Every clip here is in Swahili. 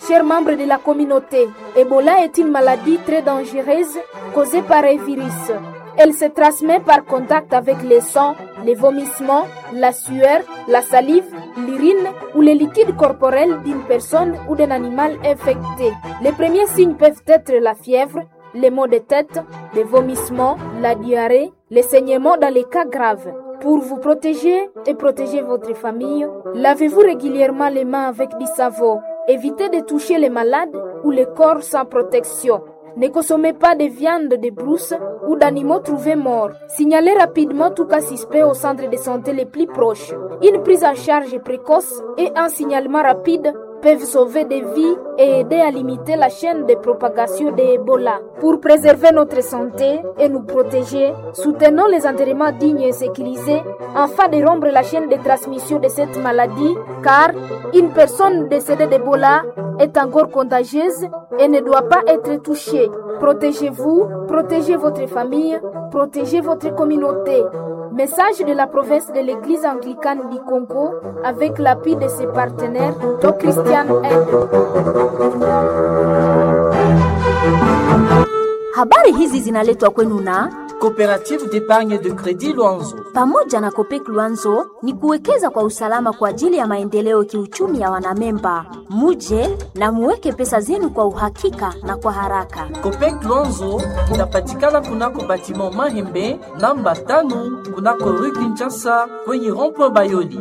Chers membres de la communauté, Ebola est une maladie très dangereuse causée par un virus. Elle se transmet par contact avec les sangs, les vomissements, la sueur, la salive, l'urine ou les liquides corporels d'une personne ou d'un animal infecté. Les premiers signes peuvent être la fièvre, les maux de tête, les vomissements, la diarrhée, les saignements dans les cas graves. Pour vous protéger et protéger votre famille, lavez-vous régulièrement les mains avec du savon. Évitez de toucher les malades ou les corps sans protection. Ne consommez pas de viande de brousse ou d'animaux trouvés morts. Signalez rapidement tout cas suspect au centre de santé les plus proches. Une prise en charge précoce et un signalement rapide peuvent sauver des vies et aider à limiter la chaîne de propagation de Ebola. Pour préserver notre santé et nous protéger, soutenons les enterrements dignes et sécurisés afin de rompre la chaîne de transmission de cette maladie car une personne décédée d'Ebola est encore contagieuse et ne doit pas être touchée. Protégez-vous, protégez votre famille, protégez votre communauté. Message de la province de l'Église anglicane du Congo avec l'appui de ses partenaires, Doc Christian Habari hizi zinaletwa kwenu na Coopérative d'épargne de crédit Luanzo. pamoja na Kopek Luanzo ni kuwekeza kwa usalama kwa ajili ya maendeleo kiuchumi ya wanamemba. Muje na muweke pesa zenu kwa uhakika na kwa haraka. Copec Luanzo inapatikana kunako batiment Mahembe namba tano kunako rue Kinshasa kwenye rond-point Bayoli.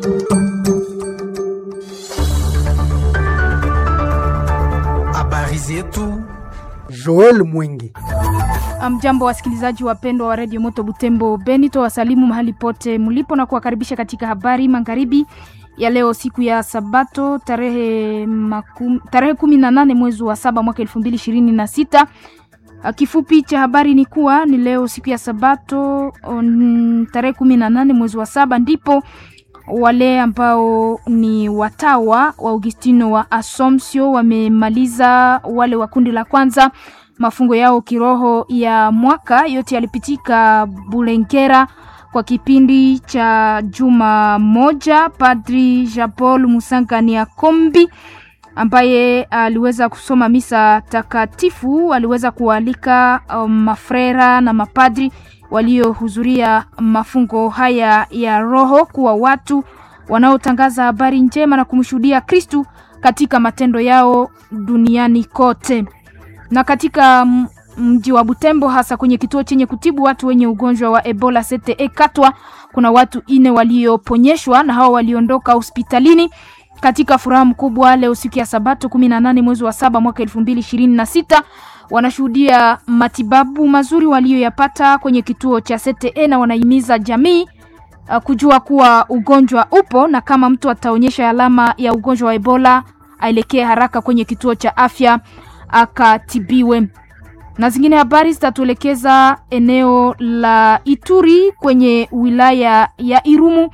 Habari zetu Joel Mwingi. Mjambo wasikilizaji wapendwa wa redio Moto Butembo Beni, wasalimu mahali pote mlipo na kuwakaribisha katika habari magharibi ya leo, siku ya Sabato tarehe makum, tarehe kumi na nane mwezi wa saba mwaka elfu mbili ishirini na sita. Kifupi cha habari ni kuwa ni leo siku ya Sabato on, tarehe kumi na nane mwezi wa saba ndipo wale ambao ni watawa wa Augustino wa Assumption wamemaliza wale wa kundi la kwanza mafungo yao kiroho ya mwaka. Yote yalipitika Bulengera kwa kipindi cha juma moja. Padri Jean Paul Musangania Kombi ambaye aliweza kusoma misa takatifu aliweza kualika um, mafrera na mapadri waliohudhuria mafungo haya ya roho kuwa watu wanaotangaza habari njema na kumshuhudia Kristu katika matendo yao duniani kote. Na katika mji wa Butembo, hasa kwenye kituo chenye kutibu watu wenye ugonjwa wa Ebola CTE Katwa, kuna watu ine walioponyeshwa na hao waliondoka hospitalini katika furaha mkubwa leo siku ya Sabato 18 mwezi wa saba mwaka 2026 wanashuhudia matibabu mazuri walioyapata kwenye kituo cha CTE na wanahimiza jamii uh, kujua kuwa ugonjwa upo na kama mtu ataonyesha alama ya ugonjwa wa Ebola aelekee haraka kwenye kituo cha afya akatibiwe. Na zingine habari zitatuelekeza eneo la Ituri kwenye wilaya ya Irumu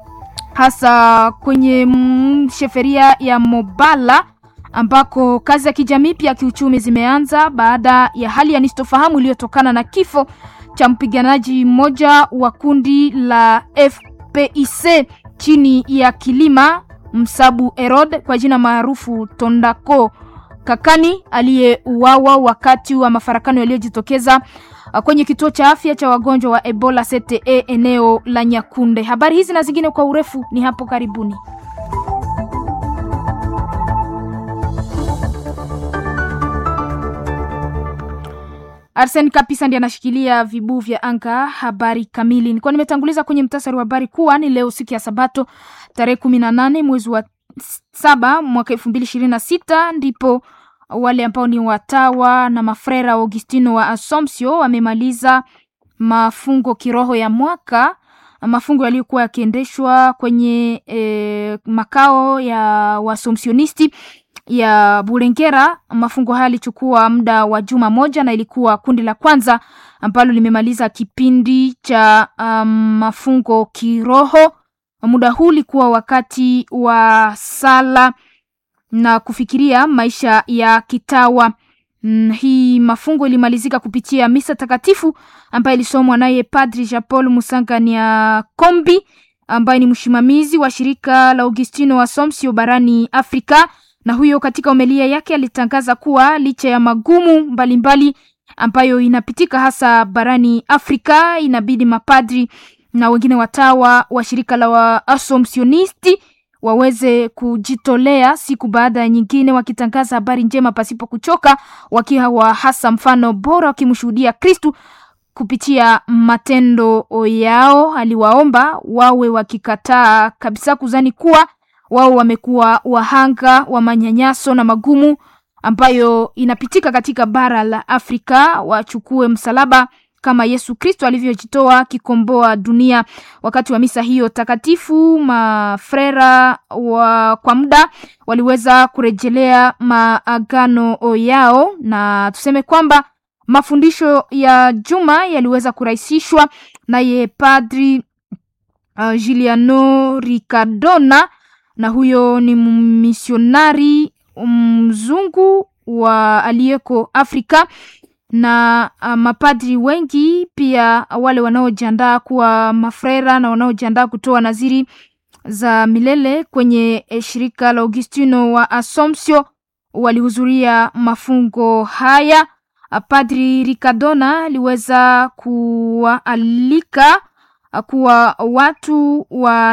hasa kwenye mm, sheferia ya Mobala ambako kazi za kijamii pia kiuchumi zimeanza baada ya hali ya nisitofahamu iliyotokana na kifo cha mpiganaji mmoja wa kundi la FPIC chini ya kilima Msabu Erod kwa jina maarufu Tondako Kakani aliyeuawa wakati wa mafarakano yaliyojitokeza kwenye kituo cha afya cha wagonjwa wa Ebola CTE eneo la Nyakunde. Habari hizi na zingine kwa urefu ni hapo karibuni. Arsen Kapisa ndiye anashikilia vibu vya anga. Habari kamili nilikuwa nimetanguliza kwenye mtasari wa habari kuwa ni leo siku ya Sabato tarehe kumi na nane mwezi wa saba mwaka elfu mbili ishirini na sita ndipo wale ambao ni watawa na mafrera wa Augustino wa Assumption wamemaliza mafungo kiroho ya mwaka, mafungo yaliyokuwa yakiendeshwa kwenye e, makao ya Waassumptionisti ya Bulengera. Mafungo haya yalichukua muda wa juma moja na ilikuwa kundi la kwanza ambalo limemaliza kipindi cha um, mafungo kiroho. Muda huu ulikuwa wakati wa sala na kufikiria maisha ya kitawa. Mm, hii mafungo ilimalizika kupitia misa takatifu ambayo ilisomwa naye Padri Jean Paul Musangania Kombi ambaye ni msimamizi wa shirika la Augustino wa Assumption barani Afrika na huyo katika homilia yake alitangaza kuwa licha ya magumu mbalimbali mbali ambayo inapitika hasa barani Afrika, inabidi mapadri na wengine watawa wa shirika la Waasomsionisti waweze kujitolea siku baada ya nyingine, wakitangaza habari njema pasipo kuchoka, wakiwa hasa mfano bora, wakimshuhudia Kristu kupitia matendo yao. Aliwaomba wawe wakikataa kabisa kuzani kuwa wao wamekuwa wahanga wa manyanyaso na magumu ambayo inapitika katika bara la Afrika, wachukue msalaba kama Yesu Kristo alivyojitoa kikomboa dunia. Wakati wa misa hiyo takatifu, mafrera wa kwa muda waliweza kurejelea maagano yao, na tuseme kwamba mafundisho ya juma yaliweza kurahisishwa naye Padri uh, Giuliano Riccardona, na huyo ni misionari mzungu wa aliyeko Afrika na uh, mapadri wengi pia wale wanaojiandaa kuwa mafrera na wanaojiandaa kutoa naziri za milele kwenye shirika la Augustino wa Assumption walihudhuria mafungo haya. Padri Riccardona aliweza kuwaalika kuwa watu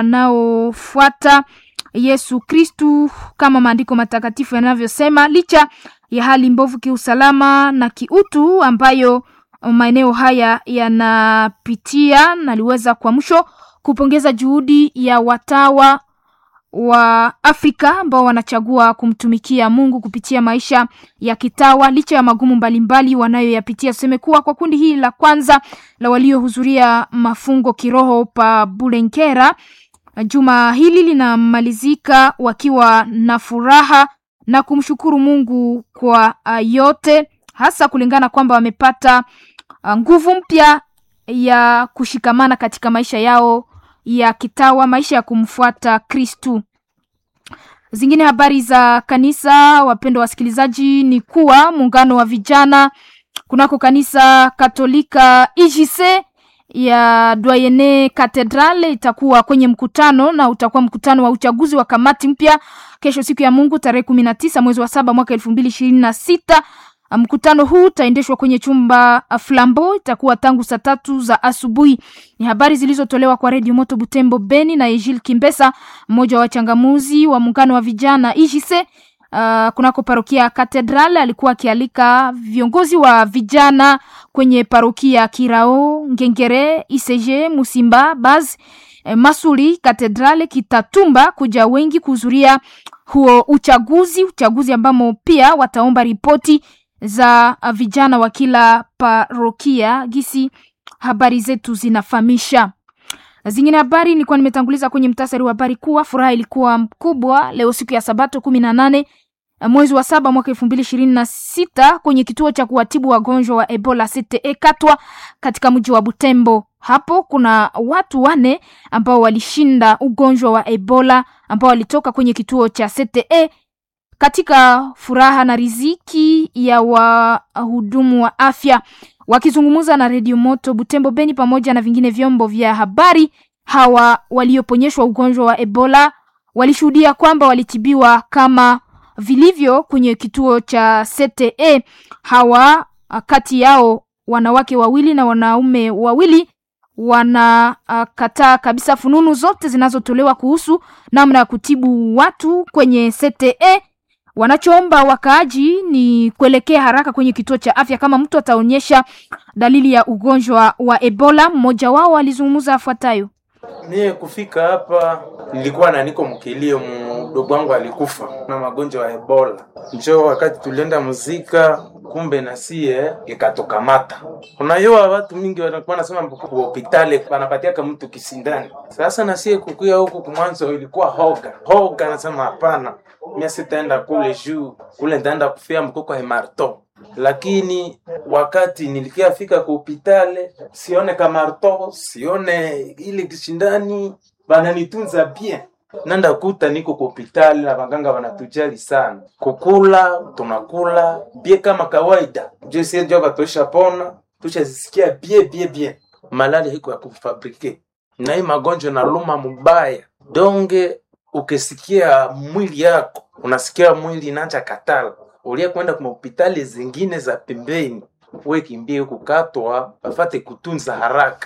wanaofuata Yesu Kristu kama maandiko matakatifu yanavyosema, licha ya hali mbovu kiusalama na kiutu ambayo maeneo haya yanapitia. Naliweza kwa mwisho kupongeza juhudi ya watawa wa Afrika ambao wanachagua kumtumikia Mungu kupitia maisha ya kitawa licha ya magumu mbalimbali wanayoyapitia. Tuseme kuwa kwa kundi hili la kwanza la waliohudhuria mafungo kiroho pa Bulenkera, juma hili linamalizika wakiwa na furaha na kumshukuru Mungu kwa uh, yote hasa kulingana kwamba wamepata uh, nguvu mpya ya kushikamana katika maisha yao ya kitawa, maisha ya kumfuata Kristu. Zingine habari za kanisa, wapendwa wasikilizaji, ni kuwa muungano wa vijana kunako kanisa Katolika IJC ya Doyene Cathedral itakuwa kwenye mkutano na utakuwa mkutano wa uchaguzi wa kamati mpya kesho siku ya Mungu tarehe kumi na tisa mwezi wa saba mwaka elfu mbili ishirini na sita. Mkutano huu utaendeshwa kwenye chumba Flambo, itakuwa tangu saa tatu za asubuhi. Ni habari zilizotolewa kwa redio Moto Butembo Beni na Ejil Kimbesa, mmoja wa wachangamuzi wa muungano wa vijana IJC uh, kunako parokia Katedral. Alikuwa akialika viongozi wa vijana kwenye parokia Kirao, Ngengere, Iseje, Musimba, Baz, eh, Masuli, Katedrale, Kitatumba kuja wengi kuhudhuria huo uchaguzi, uchaguzi ambamo pia wataomba ripoti za vijana wa kila parokia gisi habari zetu zinafahamisha. Zingine habari nilikuwa nimetanguliza kwenye mtasari wa habari kuwa furaha ilikuwa mkubwa leo siku ya Sabato kumi na nane mwezi wa saba mwaka elfu mbili ishirini na sita kwenye kituo cha kuwatibu wagonjwa wa Ebola CTE Katwa katika mji wa Butembo. Hapo kuna watu wane ambao walishinda ugonjwa wa Ebola ambao walitoka kwenye kituo cha CTE katika furaha na riziki ya wahudumu wa afya. Wakizungumza na redio Moto Butembo Beni pamoja na vingine vyombo vya habari, hawa walioponyeshwa ugonjwa wa Ebola walishuhudia kwamba walitibiwa kama vilivyo kwenye kituo cha CTE. Hawa kati yao wanawake wawili na wanaume wawili wanakataa uh, kabisa fununu zote zinazotolewa kuhusu namna ya kutibu watu kwenye CTE. Wanachoomba wakaaji ni kuelekea haraka kwenye kituo cha afya kama mtu ataonyesha dalili ya ugonjwa wa Ebola. Mmoja wao alizungumza afuatayo. Mie kufika hapa nilikuwa na niko mkilio, mdogo wangu alikufa na magonjwa ya Ebola. Njo wakati tulienda muzika, kumbe na sie ikatokamata. Unajua watu mingi wanakuwa nasema hospitali wanapatiaka mtu kisindani. Sasa na sie kukuya huku kumwanzo ilikuwa hoga hoga, nasema hapana, mie sitaenda kule juu kule, nitaenda kufia mkoko hemarto lakini wakati nilikiafika ku hopitale sione kamarto sione ile kishindani, bananitunza bien. Nanda kuta niko ku hopitale na baganga banatujali sana, kukula tunakula bie kama kawaida, je sie ndio batosha pona tushazisikia bie bie bie. Malali hiko ya kufabrike na hii magonjwa na luma mubaya donge ukisikia mwili yako unasikia mwili inaanza katala, ulia kwenda kwa hospitali zingine za pembeni, we kimbie kukatwa, wafate kutunza haraka.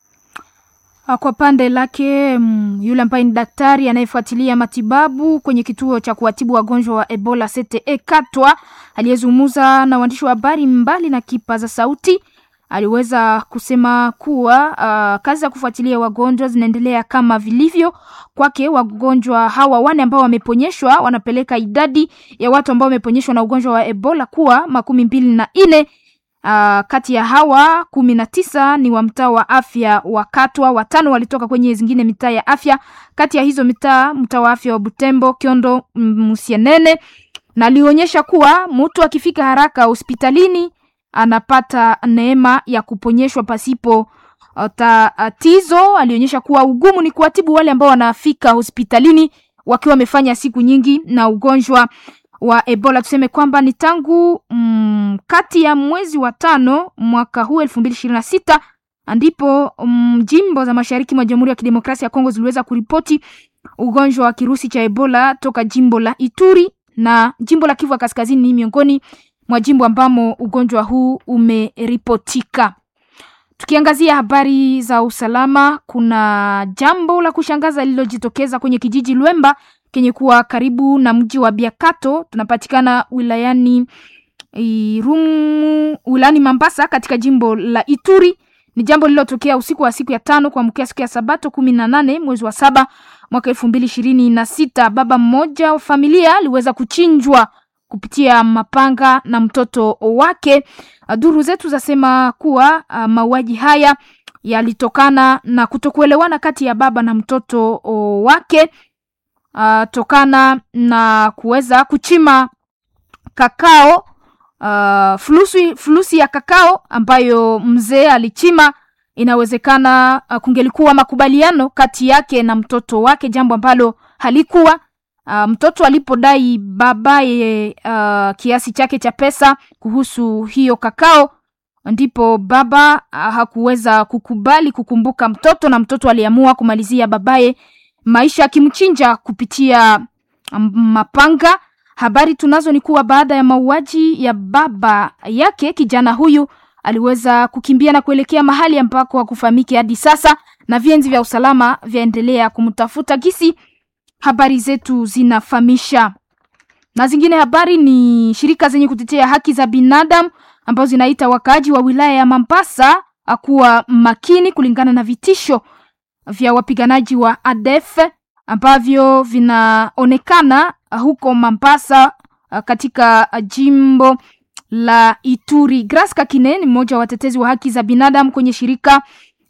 Kwa pande lake mm, yule ambaye ni daktari anayefuatilia matibabu kwenye kituo cha kuwatibu wagonjwa wa Ebola CTE Katwa, aliyezungumza na waandishi wa habari mbali na kipaza sauti, aliweza kusema kuwa uh, kazi za kufuatilia wagonjwa zinaendelea kama vilivyo. Kwake wagonjwa hawa wane ambao wameponyeshwa wanapeleka idadi ya watu ambao wameponyeshwa na ugonjwa wa Ebola kuwa makumi mbili na nne. Uh, kati ya hawa kumi na tisa ni wa mtaa wa afya wa Katwa, watano walitoka kwenye zingine mitaa ya afya. Kati ya hizo mitaa, mtaa wa afya wa Butembo, Kiondo, Musienene, na alionyesha kuwa mtu akifika haraka hospitalini anapata neema ya kuponyeshwa pasipo uh, tatizo. Alionyesha kuwa ugumu ni kuwatibu wale ambao wanafika hospitalini wakiwa wamefanya siku nyingi na ugonjwa wa Ebola. Tuseme kwamba ni tangu mm, kati ya mwezi wa tano mwaka huu elfu mbili ishirini na sita ndipo mm, jimbo za mashariki mwa Jamhuri ya Kidemokrasia ya Kongo ziliweza kuripoti ugonjwa wa kirusi cha Ebola toka jimbo la Ituri na jimbo la Kivu ya Kaskazini ni miongoni mwa jimbo ambamo ugonjwa huu umeripotika. Tukiangazia habari za usalama, kuna jambo la kushangaza lililojitokeza kwenye kijiji Lwemba kenye kuwa karibu na mji wa Biakato, tunapatikana wilayani Irumu, wilayani Mambasa katika jimbo la Ituri. Ni jambo lililotokea usiku wa siku ya tano kuamkia siku ya Sabato kumi na nane mwezi wa saba mwaka elfu mbili ishirini na sita. Baba mmoja wa familia aliweza kuchinjwa kupitia mapanga na mtoto wake. Duru zetu zasema kuwa uh, mauaji haya yalitokana na kutokuelewana kati ya baba na mtoto wake uh, tokana na kuweza kuchima kakao uh, fulusi, fulusi ya kakao ambayo mzee alichima. Inawezekana uh, kungelikuwa makubaliano kati yake na mtoto wake, jambo ambalo halikuwa Uh, mtoto alipodai babaye uh, kiasi chake cha pesa kuhusu hiyo kakao, ndipo baba uh, hakuweza kukubali kukumbuka mtoto, na mtoto aliamua kumalizia babaye maisha akimchinja kupitia um, mapanga. Habari tunazo ni kuwa baada ya mauaji ya baba yake, kijana huyu aliweza kukimbia na kuelekea mahali ambako hakufahamiki hadi sasa, na vienzi vya usalama vyaendelea kumtafuta gisi habari zetu zinafahamisha. Na zingine habari ni shirika zenye kutetea haki za binadamu ambazo zinaita wakaaji wa wilaya ya Mambasa kuwa makini kulingana na vitisho vya wapiganaji wa ADF ambavyo vinaonekana huko Mambasa katika jimbo la Ituri. Grace Kakine ni mmoja wa watetezi wa haki za binadamu kwenye shirika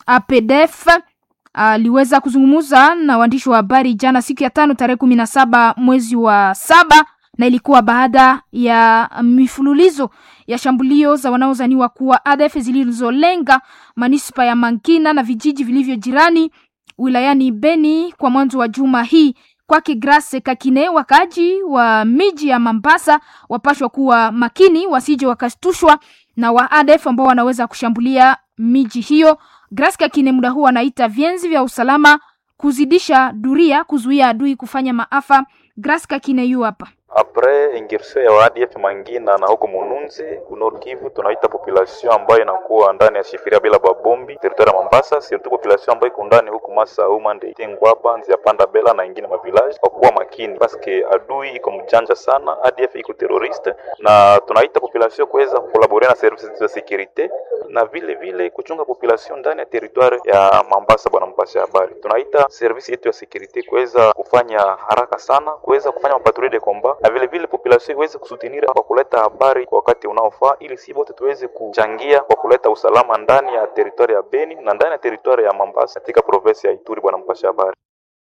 APDF aliweza uh, kuzungumza na waandishi wa habari jana siku ya tano tarehe kumi na saba mwezi wa saba na ilikuwa baada ya mifululizo ya shambulio za wanaozaniwa kuwa ADF zilizolenga manispa ya Mankina na vijiji vilivyo jirani wilayani Beni kwa mwanzo wa juma hii. Kwake Grace Kakine, wakaaji wa miji ya Mambasa wapashwa kuwa makini, wasije wakashtushwa na wa ADF ambao wanaweza kushambulia miji hiyo. Grace Kakine muda huu anaita vienzi vya usalama kuzidisha duria kuzuia adui kufanya maafa. Grace Kakine yu hapa apres ingirsion ya ADF Mangina na huko Mununzi Nord Kivu, tunaita population ambayo inakuwa ndani ya shifiria bila babombi territoire ya Mambasa, surtout population ambayo iko ndani huko Masa Umande Tengwaba Nzia Panda Bela na ingine mavillage, kwa kuwa makini paske adui iko mjanja sana, ADF iko terroriste, na tunaita population kuweza kukolabore na services za securite na vile vile kuchunga population ndani ya territoire ya Mambasa. Bwana mpasha habari, tunaita service yetu ya securite kuweza kufanya haraka sana, kuweza kufanya mapatrouille de combat na vile vile population iweze kusutinira kwa kuleta habari kwa wakati unaofaa, ili si wote tuweze kuchangia kwa kuleta usalama ndani ya teritwari ya Beni na ndani ya teritwari ya Mambasa katika provinsi ya Ituri. Bwana mpasha habari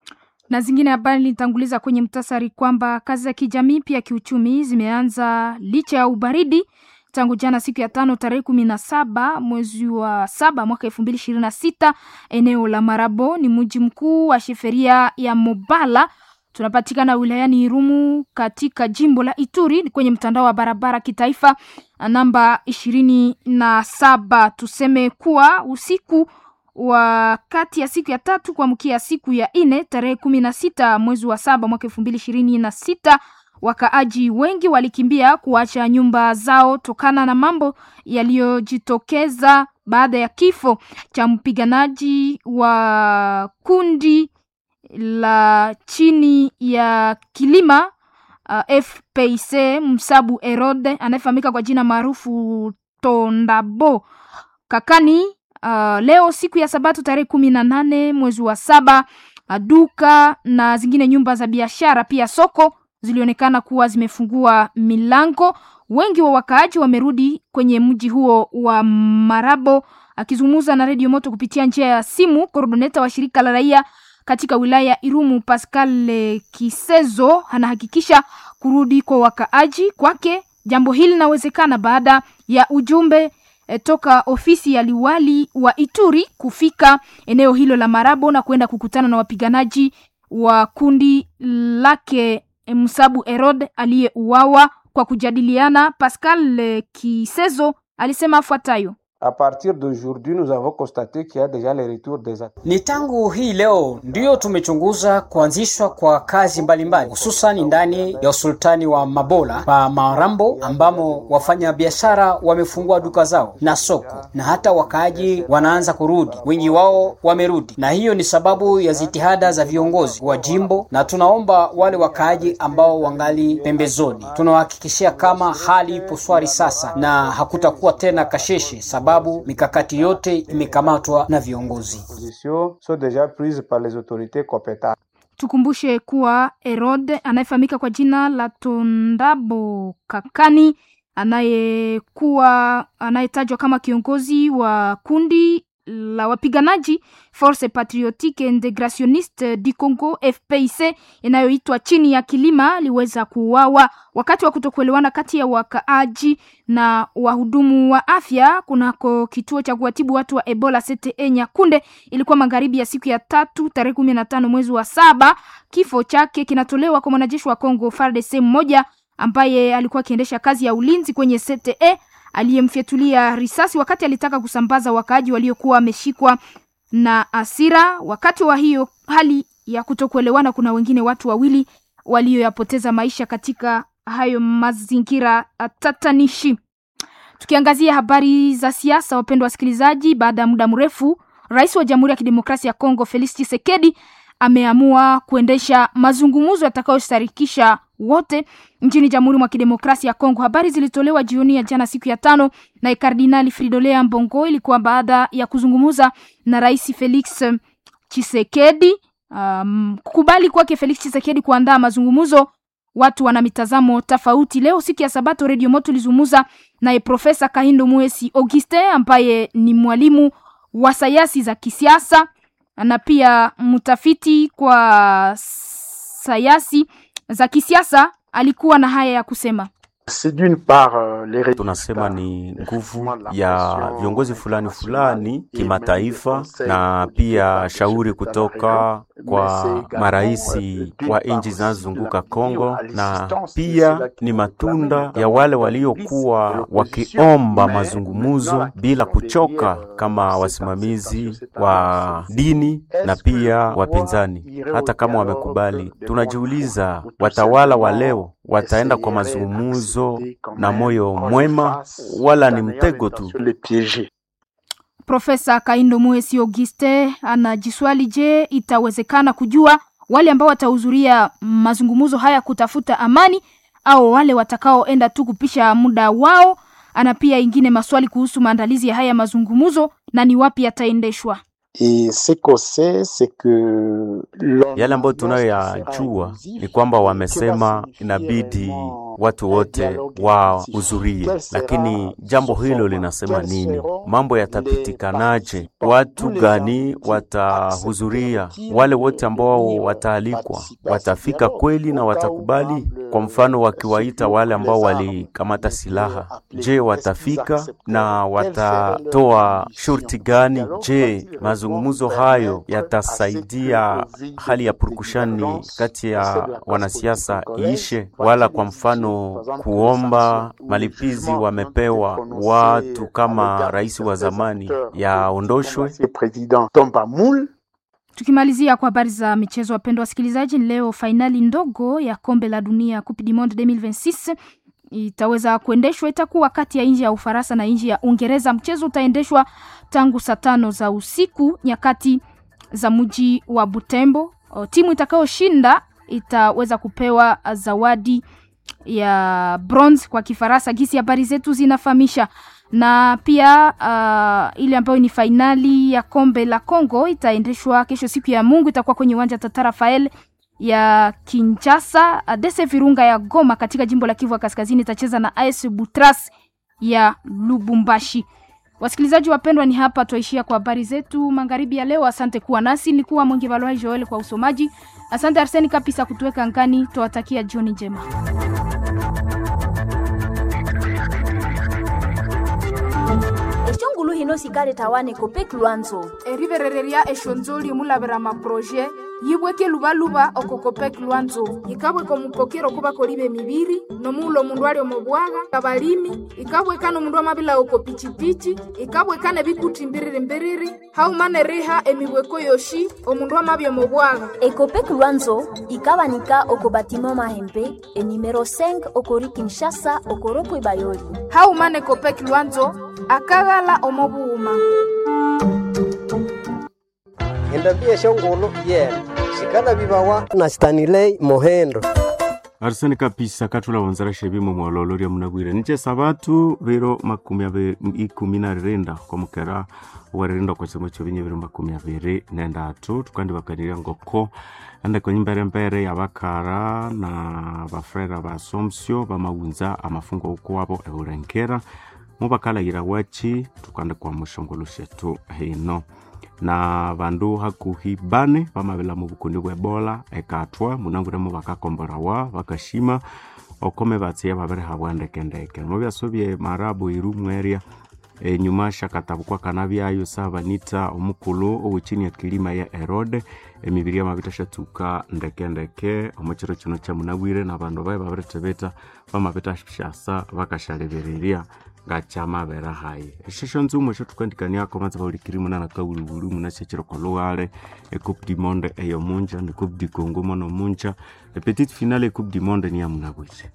na zingine habari nilitanguliza kwenye mtasari kwamba kazi za kijamii pia kiuchumi zimeanza licha ya ubaridi tangu jana siku ya tano tarehe kumi na saba mwezi wa saba mwaka elfu mbili ishirini na sita eneo la Marabo ni mji mkuu wa sheferia ya Mobala tunapatikana wilayani Irumu katika jimbo la Ituri kwenye mtandao wa barabara kitaifa namba ishirini na saba. Tuseme kuwa usiku wa kati ya siku ya tatu kuamkia siku ya nne tarehe kumi na sita mwezi wa saba mwaka elfu mbili ishirini na sita wakaaji wengi walikimbia kuacha nyumba zao tokana na mambo yaliyojitokeza baada ya kifo cha mpiganaji wa kundi la chini ya kilima uh, FPC Msabu Erode anayefahamika kwa jina maarufu Tondabo Kakani. Uh, leo siku ya Sabato tarehe kumi na nane mwezi wa saba, uh, duka na zingine nyumba za biashara pia soko zilionekana kuwa zimefungua milango. Wengi wa wakaaji wamerudi kwenye mji huo wa Marabo. Akizungumza na redio Moto kupitia njia ya simu, koordoneta wa shirika la raia katika wilaya ya Irumu Pascal Kisezo anahakikisha kurudi kwa wakaaji. Kwake jambo hili linawezekana baada ya ujumbe e, toka ofisi ya liwali wa Ituri kufika eneo hilo la Marabo na kwenda kukutana na wapiganaji wa kundi lake Msabu Erod aliyeuawa kwa kujadiliana. Pascal Kisezo alisema afuatayo: A partir d'aujourd'hui nous avons constaté qu'il y a déjà le retour des attaques. Ni tangu hii leo ndiyo tumechunguza kuanzishwa kwa kazi mbalimbali hususan ndani ya usultani wa Mabola pa Marambo ambamo wafanya biashara wamefungua duka zao na soko na hata wakaaji wanaanza kurudi, wengi wao wamerudi, na hiyo ni sababu ya jitihada za viongozi wa jimbo, na tunaomba wale wakaaji ambao wangali pembezoni, tunawahakikishia kama hali ipo swari sasa na hakutakuwa tena kasheshe sababu mikakati yote imekamatwa na viongozi. Positions sont déjà prises par les autorités compétentes. Tukumbushe kuwa Herod anayefahamika kwa jina la Tondabo Kakani anayekuwa anayetajwa kama kiongozi wa kundi la wapiganaji Force Patriotique Integrationniste du Congo FPIC inayoitwa chini ya kilima aliweza kuuawa wakati wa kutokuelewana kati ya wakaaji na wahudumu wa afya kunako kituo cha kuwatibu watu wa Ebola CTE Nyakunde. Ilikuwa magharibi ya siku ya tatu tarehe kumi na tano mwezi wa saba. Kifo chake kinatolewa kwa mwanajeshi wa Congo FARDC mmoja ambaye alikuwa akiendesha kazi ya ulinzi kwenye CTE aliyemfyatulia risasi wakati alitaka kusambaza wakaaji waliokuwa wameshikwa na asira. Wakati wa hiyo hali ya kutokuelewana, kuna wengine watu wawili walioyapoteza maisha katika hayo mazingira tatanishi. Tukiangazia habari za siasa, wapendwa wasikilizaji, baada ya muda mrefu, rais wa Jamhuri ya Kidemokrasia ya Kongo Felix Tshisekedi ameamua kuendesha mazungumzo yatakayostarikisha wote nchini Jamhuri mwa Kidemokrasia ya Kongo. Habari zilitolewa jioni ya jana siku ya tano na Kardinali Fridolin Ambongo. Ilikuwa baada ya kuzungumza na Rais Felix Tshisekedi. Um, kukubali kwake Felix Tshisekedi kuandaa mazungumzo, watu wana mitazamo tofauti. Leo siku ya Sabato, Radio Moto ilizungumza naye Profesa Kahindo Muesi Auguste ambaye ni mwalimu wa sayansi za kisiasa na pia mtafiti kwa sayansi za kisiasa. Alikuwa na haya ya kusema. Tunasema ni nguvu ya viongozi fulani fulani kimataifa, na pia shauri kutoka kwa maraisi wa nchi zinazozunguka Kongo, na pia ni matunda ya wale waliokuwa wakiomba mazungumzo bila kuchoka, kama wasimamizi wa dini na pia wapinzani. Hata kama wamekubali, tunajiuliza watawala wa leo wataenda kwa mazungumzo na moyo mwema wala ni mtego tu? Profesa Kaindo Muesi Auguste anajiswali, je, itawezekana kujua wale ambao watahudhuria mazungumzo haya kutafuta amani au wale watakaoenda tu kupisha muda wao? Ana pia ingine maswali kuhusu maandalizi ya haya mazungumzo na ni wapi yataendeshwa. Yale ambayo tunayoyajua ni kwamba wamesema inabidi watu wote wahudhurie, lakini jambo hilo linasema nini? Mambo yatapitikanaje? Watu gani watahudhuria? Wale wote ambao wataalikwa watafika kweli na watakubali? Kwa mfano, wakiwaita wale ambao walikamata silaha, je, watafika na watatoa shurti gani? Je, mazungumzo hayo yatasaidia hali ya purukushani kati ya wanasiasa iishe? Wala kwa mfano kuomba malipizi wamepewa watu kama rais wa zamani yaondoshwe? Tukimalizia kwa habari za michezo, wapendwa wasikilizaji, leo fainali ndogo ya kombe la dunia Coupe du Monde 2026 itaweza kuendeshwa, itakuwa kati ya nchi ya Ufaransa na nchi ya Uingereza. Mchezo utaendeshwa tangu saa tano za usiku nyakati za mji wa Butembo. O, timu itakayoshinda itaweza kupewa zawadi ya bronze kwa Kifaransa, gisi habari zetu zinafahamisha na pia uh, ile ambayo ni fainali ya kombe la Congo itaendeshwa kesho siku ya Mungu, itakuwa kwenye uwanja Tata Rafael ya Kinshasa. Dese Virunga ya Goma katika jimbo la Kivu ya Kaskazini itacheza na AS Butras ya Lubumbashi. Wasikilizaji wapendwa, ni hapa tuishia kwa habari zetu magharibi ya leo. Asante kuwa nasi, nilikuwa Mwingi Valwai Joel kwa usomaji. Asante Arseni Kapisa kutuweka ngani. Tuwatakia jioni njema. eshongulu hino sikale tawane kopek lwanzo eriverereria eshonzoli mulavera maproje yibweke luvaluva okokopek lwanzo ikabweka omupokero kuva koliva emiviri nomuulo omundu ali omobwaga abalimi ikabweka nomundu amavila oko pichipichi ikabweka nebikuti mbiriri-mbiriri haumane riha emibweko yoshi omundu amavya omobwaga ekopek lwanzo ikabanika oko batima mahembe enimero 5 okori kinshasa okoropo bayoli haumane kopek lwanzo akaghala omobuuma endabia eshongolo yena sikala vivawa na stanilei mohendo arisani kapisa katula vonzera shevimo mwololo lya munagwire niche sabatu viro makumi ave ikumi na rirenda kwamukera waririnda kwa chimo chovinye viro makumi aviri nendatu tukandi vakanirya ngoko ande kwenye mbere ya vakara na vafrera va asomsio vamaunza amafungo ukuwavo eulengera muvakalayira wachi tukande kwa mushongolo shetu hino na vandu hakuhi bane vamavela muvukuni bwa ebola ekatwa munanguremo vakakomborawa vakashima okome vatsiya vavereha bwandekendeke mo vyasovye marabu iru mweria enyuma shakatabukwa kana vyayo sa vanita omukulu owechini ya kilima ya erode emibiri yamavita shatuka ndekendeke omuchiro chino cha munabwire na vandu vae vavireteveta vamavita shasa vakashalevereria ngachamavera hayi eshesho nzumo esho tukandikaniako manza vaulikiri muna nakauluvulu muna shechiro kolughale ecoupe du monde eyo munja ni coupe du congo mono munja epetite finale ecoupe du monde ni ya munabwire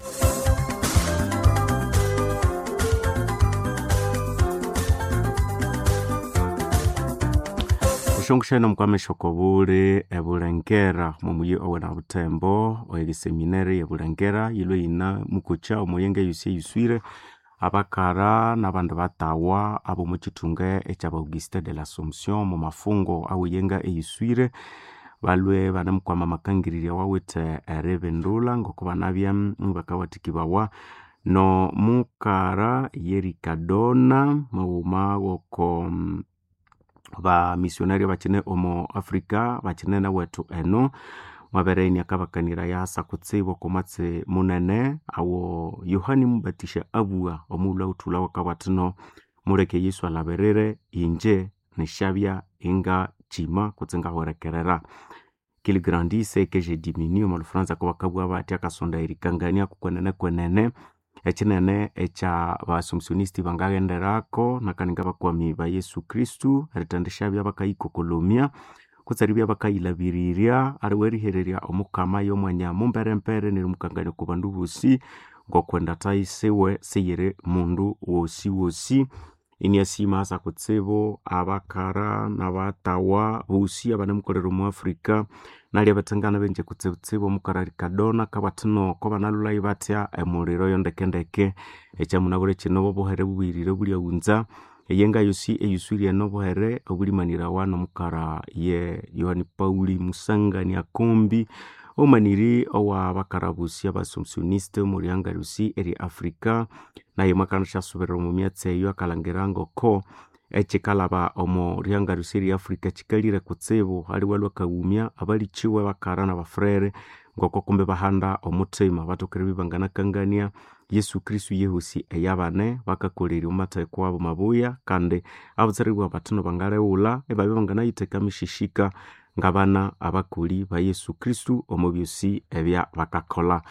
ushongushene mukwameshoko buli ebulengera mumuyi owena butembo oegiseminere yebulengera yilwe yina mukucha omuyenge yusi eyuswire abakara nabandu batawa abo muchitunga ekyaba auguste de l'assomption mu mafungo awiyenga eyiswire balwe banamukwama makangiriria wawite erebendula ngoko banabya bakawatikibawa no mukara yerikadona mauma goko bamisionari bakine omo africa bakine na wetu eno mwabereni akabakanira yasa kutsibo komatse munene awo yohani mubatisha abua omula utula wakawatino muleke yesu alaberere inje nishabya inga chima kutsenga hwerekerera qu'il grandisse que je diminue mu lufaransa ko bakabwa bati akasonda irikangania kukwenene kwenene ekinene ekya basomsionisti bangaghenderako nakaninga bakwami ba yesu kristu eritendesha bya bakayikokolomia kutsari bya bakayilabirirya ariwe rihererya omukama y'omwanya mumperempere nerimukangania ku bandu bosi ngokwenda taisiwe seyiri mundu wosi wosi iniasima asa kutsibu abakara nabatawa bosi abanemukolera omu afrika nali abatengana benje kutsibutsibu omukara rikadona kabatino ko banalulayi batya emuliro yondekendeke ekyamunabure kino bobuhere bubwirire bulyaunza eyenga yosi eyuswirye nobuhere obulimanirawa nomukara ye yohani pauli musangani akombi omaniri owa bakarabusi abasomsioniste omurianga rusi eri afrika naye mwakana syasuberera omu myatsi eyo akalangira ngoko ekikalaba omu rianga rusi eri afrika kikalire kutsibu aliwe lwakaghumya abalichiwe bakara na bafrere ngoko kumbe bahanda omutima batokere bibanganakangania yesu kristu yehosi eyabane bakakolera omumatheko wabo mabuya kandi abutsaribwa batino bangaleghula ebabya banganayitheka mishishika ngabana abakoli ba yesu kristu omu byosi ebya bakakola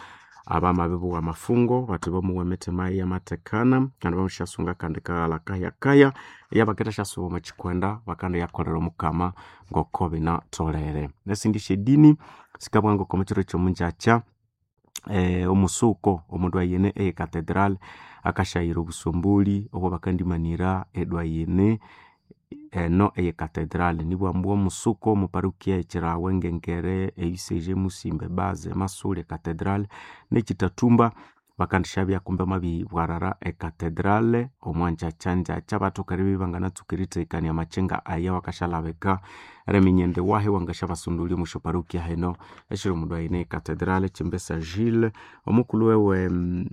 abamabibuwa mafungo bati bamuwemete mai amatekana kandi bamushasunga kandi kaghala kayakaya eyabaketa shasuba omuchikwenda bakanda yakolera omukama ngoko binatolere nesindi shedini sikabwa ngoko muchiro kyomunjacha eh, omusuko omundu ayene eye cathedral akashayira obusomboli obwo bakandimanira edwayene eno eye cathedral nibwambwa omusuko omuparukia ekirawe ngengere eiseje musimbe baze masule cathedral nekitatumba bakandishabya kumbe mabibwarara ecathedrale omwanjacha-njacha batokere bibanganatsukiritekania amachenga aya wakashalabeka reminyende wahe wangashabasundulya musho parukia heno eshiri omundu aine ecathedrale chimbesa gile omukulu wewe mm,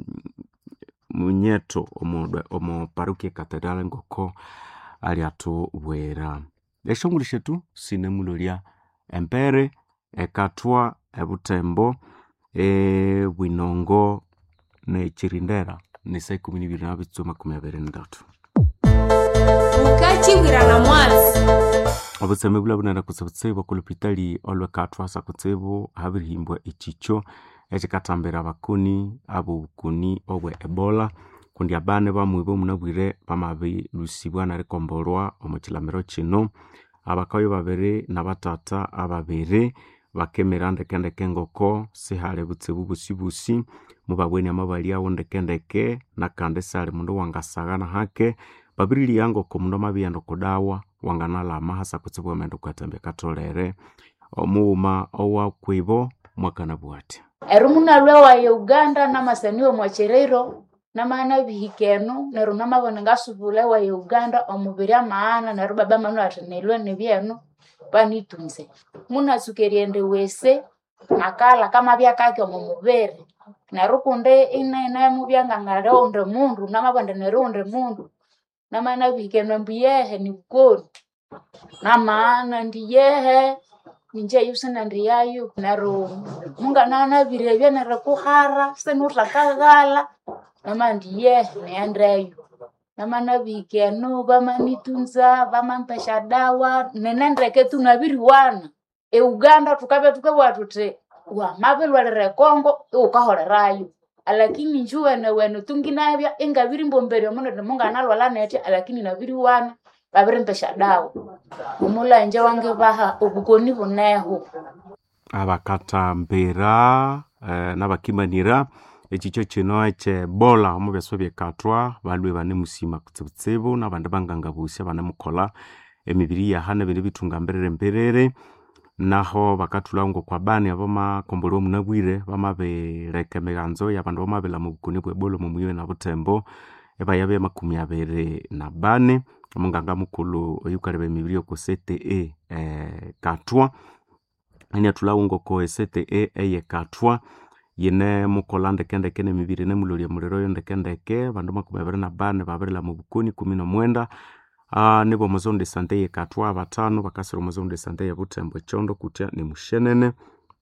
munyeto omu- omu parukia ecathedrale ngoko aliatubwera eshonguli shetu sinemulolya empere ekatwa ebutembo ebwinongo nechirindera nisa ikumi nibiri na bitsu makumi abiri ndatu ukachibwira na mwazi obutseme bula bunenda kutse butsibu okulupitali olwekatwa sa kutsibu habirihimbwa echicho ekikatambira abakuni abobukuni obwe ebola kundi abane bamwi bomunabwire bamabilusibwa narikombolwa omukilamiro kino abakayo babiri nabatata ababiri bakemera ndekendeke ngoko sihali butsibu busibusi mubabweni amabaliawo ndekendeke nakandi sali mundu wangasagana hake babiriliya ngoko mundu amabiyenda okudawa wanganalama hasa kutsibu wamenda okwathambya katolere omuwuma owakwibo mwakana bwati eri munalwe wa uganda namasaniwe mwacherero namana bihikeno neru namabone ngasubula wa uganda omubiri amaana neru baba manu ati nilwe nibyenu panitunze munasukeriende wese nakala kama byakake omu mubiri neru kundi inene mubyangangale unde mundu namabonde neru unde mundu namana bihikeno mbuyehe nibukoni namaana ndiyehe ninje yusina ndiyayu neru munganana birebye neru kuhara senutakaghala nama ndiye neyendeyo namana bikenu bamanitunza bamampesha dawa nenendeke tunabiriwana euganda tukabe tukabwa tuti wamabilwalire kongo iwukaholerayo alakini njuwene wene tunginabya ingabiri mbomberya omundu munganalwala netya alakini nabiriwana babirimpesha dawa omulanje wange baha obukoni buneho abakatambira eh, nabakimanira echicho kino ekyebola omu byaso byekatwa balwe bane musima kutsibutsibu nabandi bangangabusia banemukola emibiri yaha nebindi bitunga mbirire mbiriri naho bakatulawo ngokwa bani abamakomboli omunabwire bamabireka emiganzo yabandu bamabila mu bukuni bwebola omu muyiwe na butembo ebaya bya makumi abiri na bane omunganga mukulu oyukaleba emibiri oku cte eh, katwa eniatulawo ngoko esete eye katwa yine mukola ndekendeke nemibiri nemulolya muliro oyo ndekendeke bandu makumi abiri na bane babirila mu bukuni kumi nomwenda uh, nibo omuzonde de sante ye katwa batano bakasira omuzonde de sante ye butembo echondo kutya ni mushenene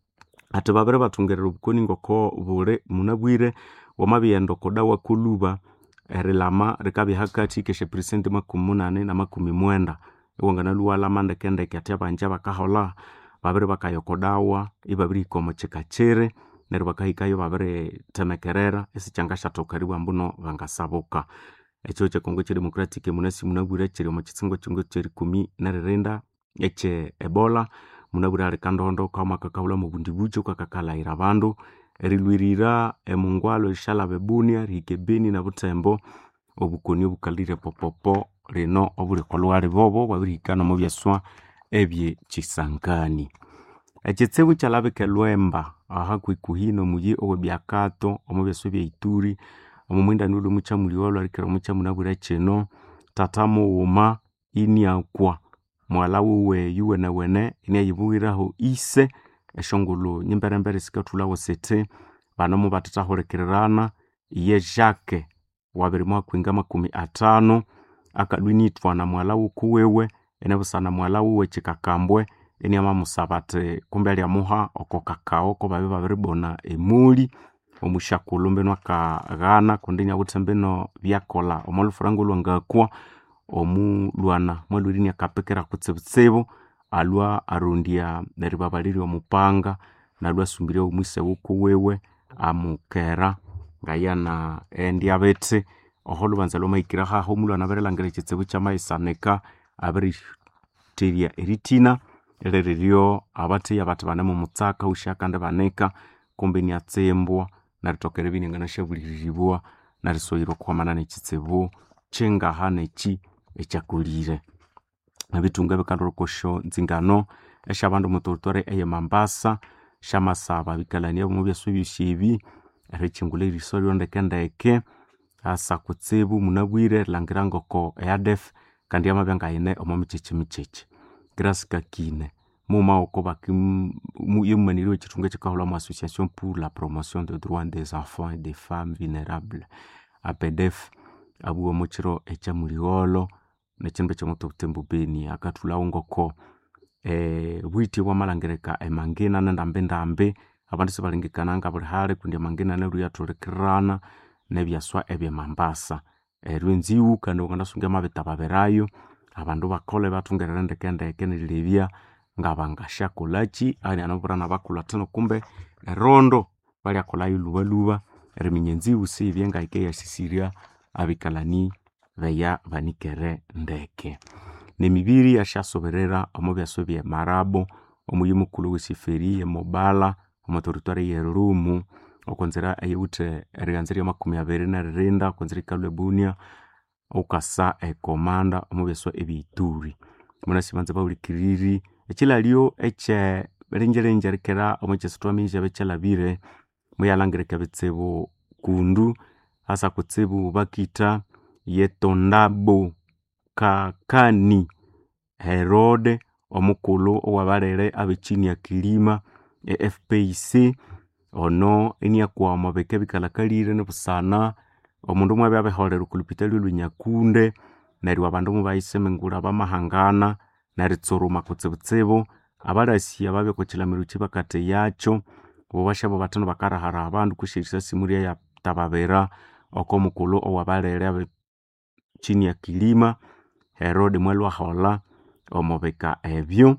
ati babiri batungerera obukoni ngoko buli munabwire wamabiyenda okudawa kuluba erilama rikabya hakati keshe presenti makumi munane na makumi mwenda iwanganaluwalama ndekendeke ati abanja bakahola babiri bakayokodawa ibabirihika omu kika kiri neryo bakahikayo babiritemekerera esikyanga shatokariwa mbuno bangasabuka ekyo kyekongo kyedemocratic munasi munabwire kiri omu kitsingo kingo kyerikumi neririnda ekye ebola munabwire ali kandondo kamwaka kabula mu bundi bukyo kakakalayira abandu erilwirira emungwalo erishalaba ebunia rihika ebeni na butembo obukoni obukalire popopo rino obulikolwa libobo bwabirihika nomu byaswa ebye kisangani ekitsibu kyalabika elwemba aha kwikuhina omuyi owebyakato omu byaso bya ituri omu mwindani uli omukyamuli olwarikira omukyamuna kino tata muwuma iniakwa mwala wuwe yuwenewene iniayibuwiraho ise eshongolo nyimberembere sikathulawo siti banomu batathahulikirirana iye jake wabiri mwakwinga makumi atano akadwinithwa na mwala wukuwewe enebusana mwala wuwe kikakambwe eniamamusaba ati kumbe alyamuha oko kakao ko babi babiribona emuli omushakulu mbino akaghana kundi nyawuthe mbino byakola omwalufuranga olwangakwa omulwana mwalwiri akapikira kutsibutsibu alwa arondya neribabalirya omupanga nalwa asumbirya omwise wukuwewe amukera ngayana endi abete oho lubanza lwamaikira haho omulwana aberelangera ekitsibu kyamaisanika abiriteria eritina eririryo abatheya bathi bane mumutsaka usha kandi banika kumbe niatsimbwa narithoka eribya inanganashabuliriribwa narisohirwa okuhwamana nekitsibu kyengaha neki ekyakulire ebitunga bikalhwa okosyo nzingano esyabandu mutoritwari eye mambasa syamasaba bikalania omu byasu ebyosi ebi erikyingulha eriso lyondekendeke asa kutsibu munabwire erilhangira ngoko eadef kandi yamabya ngayine omo mikyekyi mikyekyi grâce kakine muuma oko yemumanirye ekithunga ekikahulha mu association pour la promotion de droit des enfants et des femmes vulnérables apedef abuwa mukiro ekyamuligholo nekindu ekyomuto butembo beni akathulhawo ngoko eh, bwiti bwamalhangirika emangina nendambindambi abandu sibalengekana nga buli hali kundi amangina neryo yathulikirana nebyaswa ebyemambasa eryo enziwu kandi wangandasunga amabitababirayo abandu bakolhe bathungerere ndekendeke nerilebya ngabangasyakolhaki ani anabura nabakulhu athinu kumbe erondo balyakolhayo lhubalhuba eriminya enziwu siyibye ngahika yasisirya abikalani beya banikere ndeke nemibiri yasyasoberera omu byasu byemarabo omuyi mukulhu wesiferi yemobala omuteritwari yerumu okonzira eyewuthe erighanza eryamakumi abiri neririnda okonzira ikalhwa ebunia ukasa ekomanda omu byasu ebyeituri munasi banza bahulikiriri ekilalyo ekye ringiringi rikera omu kyisithwami kyabya kyalhabire muyalhangirika ebitsibu kundu hasa kutsibu bakitha yetondabo kakani herode omukulhu owabalere abechini ya kilima e fpc ono iniakwa omu bika ebikalhakalire nibusana omundu mwabya abiholera okulhupitali olwenyakunde neryo abandu mubayisemengulha bamahangana neritsuruma kutsibutsibu abalasi ababya okwakilamiro kyibakatheyakyo bo basyabo bathinu bakarahara abandu kwisi erisasi muryayatababira okomukulhu owabalere abe chini ya kilima herode mwalwaholha omu bika ebyo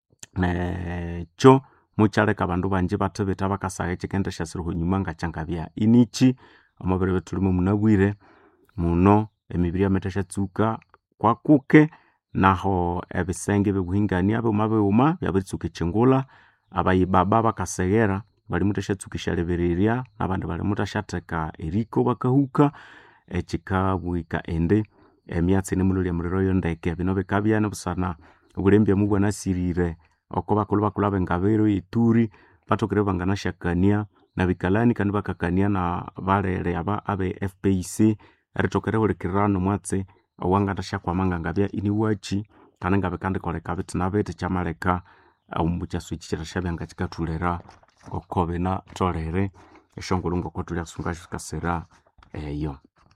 nekyo mukyaleka abandu banji bathibitha bakasagha ekyikendi syasirihwa enyuma ngakyangabya iniki omubiro ebithulimu munabwire muno emibiri yamitha syatsuka kwakuke naho ebisenge byobuhingania bighuma bighuma byabiritsuka ekyingulha abayibaba bakaseghera balimutha syatsuka esyalebererya nabandi balimutha syatheka eriko bakahuka ekikabwika indi emyatsi inimulholya muliro yondeke bino bikabya nibusana obulembyamu bwanasirire oko bakulhu bakulhu abengabiro yeturi bathokere banganasyakania nabikalani kandi bakakania na balere aba abe fpc erithoka erihulikirira nomwatsi owanganasyakwama ngangabya iniwaki kandi ngabikandikoleka bithi na bithi kyamaleka omu kyasu eki kyirasyabya ngakikathulira oko binatholere esyongulhu ngoko thulyasunga sikasira eyo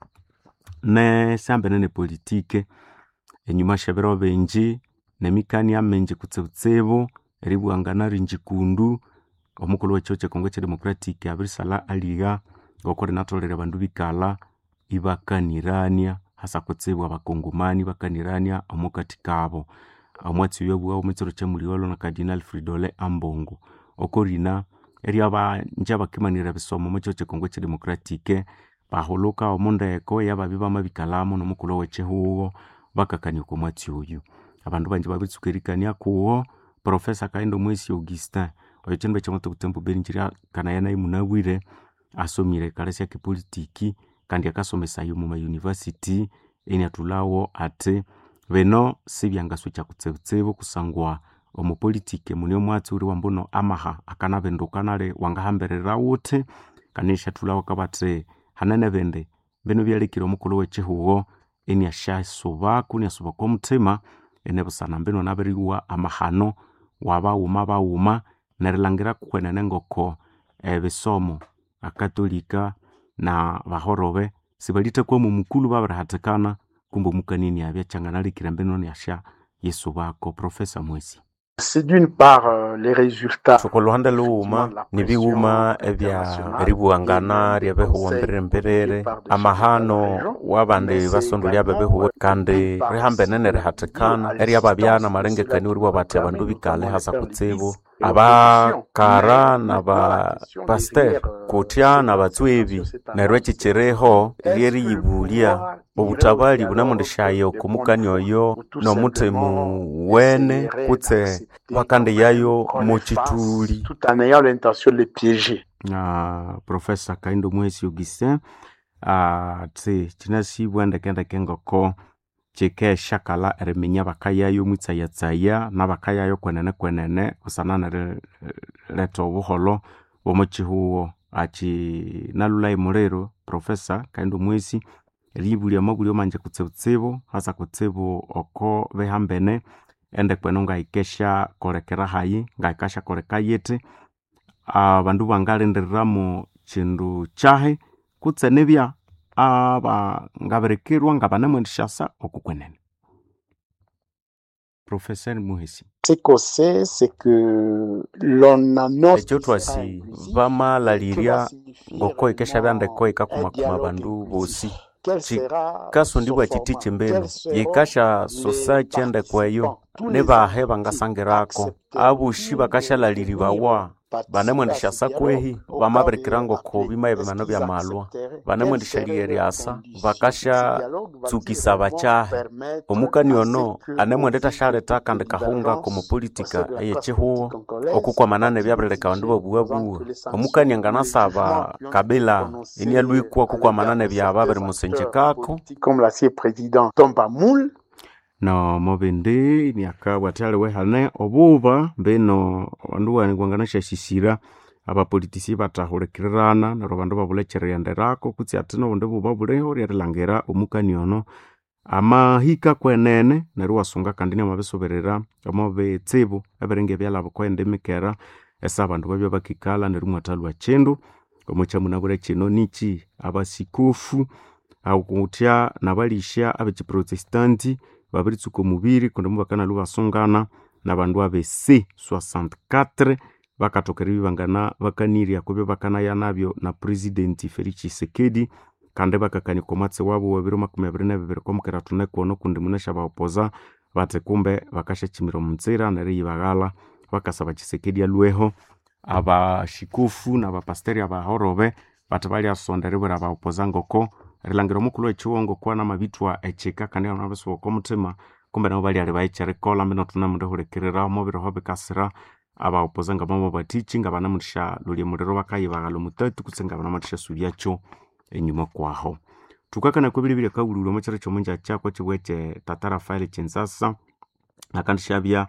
nesyambene nepolitike enyuma syebiro bingi nemikania mingi kutsibutsibu eribwangana ringi kundu omukulhu wekihugho kyekongo ekyedemocratic abirisalha aligha ngoko linatholere abandu bikalha ibakanirania hasa kutsibu abakongomani bakanirania omukati kabo omwatsi oyo abughawo omukiro kyamuligholo na cardinal fridole ambongo oko rina eryabanji abakimanira ebisomo omukihugho kyekongo ekyedemocratic bahulhuka omundeko eyababya bamabikalhamu nomukulhu owekihugho bakakania oko mwatsi oyu abandu banji babiritsuka erikania kuwo profesa kahindo mwesi augustin oyo kyindu ekyamuto butembo beni kyiryakanaya nayu munabwire asomire kalha syakipolitiki kandi akasomesaya omu mayunivasity eniathulhawo athi bino sibyangaswikya kutsibutsibu kusangwa omupolitiki muni omwatsi owuli wambuno amaha akanabinduka nali wangahambirira wuthi kandi isyathulhawo akabathi hanene bindi binu byalekire omukulhu wekihugho iniasyasubaku iniasuba okomuthima enibusana mbinu anabiriwa amahano wabaghuma baghuma nerilhangira kuwenene ngoko ebisomo akatolika na bahorobe sibalithakwama omukulhu babirihathikana kumbe omukania iniabya kyanganalekire mbinu iniasya yisubako profesa mwesi C'est d'une part euh, les résultats thuku luhande lughuma nibighuma ebya eribughangana ryebihuho mbiriri-mbiriri amahano wabandi basondolya bebihuho kandi rihambene nerihathikana eryababyana malengekania oriwa bathi abandu bikale hasa kutsibu abakara na bapaster kutya na batswebi neryo ekyikyiriho lyeriyibulya obutabali bunamundishayo okumukani oyo n'omuthemu wene kutse bakandiyayo mu kituli tout en ayant l'intention de les piéger. uh, profesa kaindo mwesi augustin uh, tsi kinasibwa ndekendeke ngoko kikeshakala eriminya bakayayo mwitsayatsaya nabakayayo kwenene kwenene kusana nerileta obuholo bwomukihuwo aki nalulai muliro profesa kaindo mwesi eriyibulya amabulyo manje kutsibutsibu hasa kutsibu oko behambene ende kwenu ngahikesha kolekera hayi ngahikasha koleka yiti abandu bangalindiriramu kindu kyahi kutse nibya aba ngabirikirwa nga banemwendishasa okukwenene professeur muhesi Ce qu'on sait, c'est que l'on annonce ekyo twasi bamalalirya ngoko ikesha byandeko ikakumakuma bandu bosi chikasundibwa chiti chimbelu yikasha sosa chendekweyo nibahe bangasangirako abushi bakashalaliribawa banemwendesha sakwehi bamabirikira ngoko bimaye bimano bya malwa banemwendesha lieriasa bakasha tsukisa bachahe omukani ono anemwendeta shaleta kandi kahunga komupolitika eyechihuwo okukwamanane byabireleka bandu babuwabuwa omukani anganasaba kabila inialwikwa okukwamanane byaba biri musenjekako comme l'ancien président Tomba Moule. no mobindi niakabwatyali wehane obuba mbino bandu wani kwanganashashisira abapolitisi batahulikirirana neryo bandu babulekyeriyenderako kutsi ati nobundi buba buliho lyerilangira omukani ono amahika kwenene neryo wasunga kandi niamabisoberera omo bitsibu ebiringa ebyalabo kwendemikera esa abandu babya bakikala neryo mwathalwa kindu omukyamunabwire kino niki abasikufu akutya nabalisha abekiprotestanti babiritsuka omubiri kundi mubakanalwa basungana nabandu abesi 64 bakathoka eribya bangana bakanirya kubyo bakanaya nabyo na president felix tshisekedi kandi bakakanika omwatsi wabo wabiri makumi abiri nebibiri kwamukera thunekono kundi munasha baopoza bathi kumbe bakashakimira omunzira neriyibaghala bakasaba tshisekedi alweho abashikufu nabapasteri abahorobe bathi balyasonda eribwera baopoza ngoko rilangira omukulu wekiwongo kuwa namabithwa ekika kandi anabisuba okomuthima kumbe nabo balyali bayikyerikolha mbino thunamundihulikirira omubiriho bikasira abaopoza nga mama batichi nga banamundisha lulya muliro bakayibaghala omutatu kutse nga banamundisha sulyakyo enyuma kwaho thukakana kwebiri byakabululwa omukiro kyomunja kyako kibwa ekye tata rafael kinsasa akandi syabya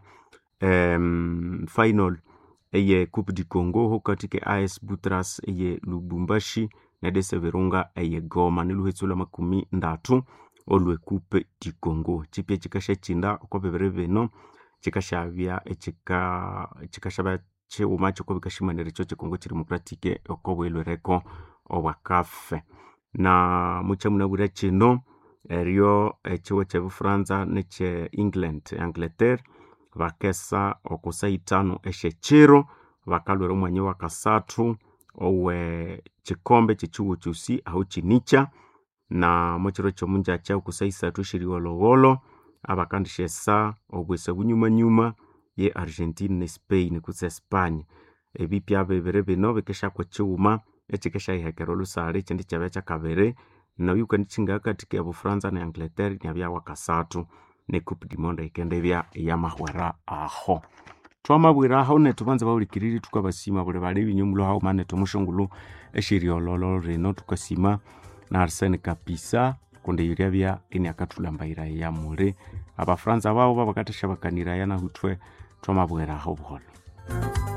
um, final eye coupe du congo hokati ke as butras eye lubumbashi nedese virunga eye goma niluhetsu lwa makumi ndatu olwe coupe du congo chipya chikasha chinda oko bibiri bino chikashabya echika chikashabya chiwuma chiko bikashimanira ekyo chikongo chidemocratique oko bwilwereko obwakafe na muchamunabwira kino eryo ekiwo kyebufaransa nekye england angleterre bakesa okusaitano esyekiro bakalwira omwanya wa kasathu owe kikombe kyekiwo kyosi aho kinikya na mukiro kyomunjakya okusaisathu esyeriwolowolo abakandisyesa obwesa bunyumanyuma ye argentine ne spain kutse espanya ebipya bibiri bino bikeshyakwa ekiwuma ekikeshyayihekera olusale ekindi kyabya kyakabiri nayo kandi kingakathika ebufaransa ne angleterre nyabya wakasathu ne coupe du monde ikendebya eyamahwera aho twamabwira aho nethu banza bawulikiriri tukabasima buli bali binyumulo hawo manethu omushongulu esyeriololo rino tukasima na arsene kapisa kundi yirya bya ini akathulambaira ya muli abafaransa babo babakathesha bakaniraya nahuthwe twamabwira aho buholo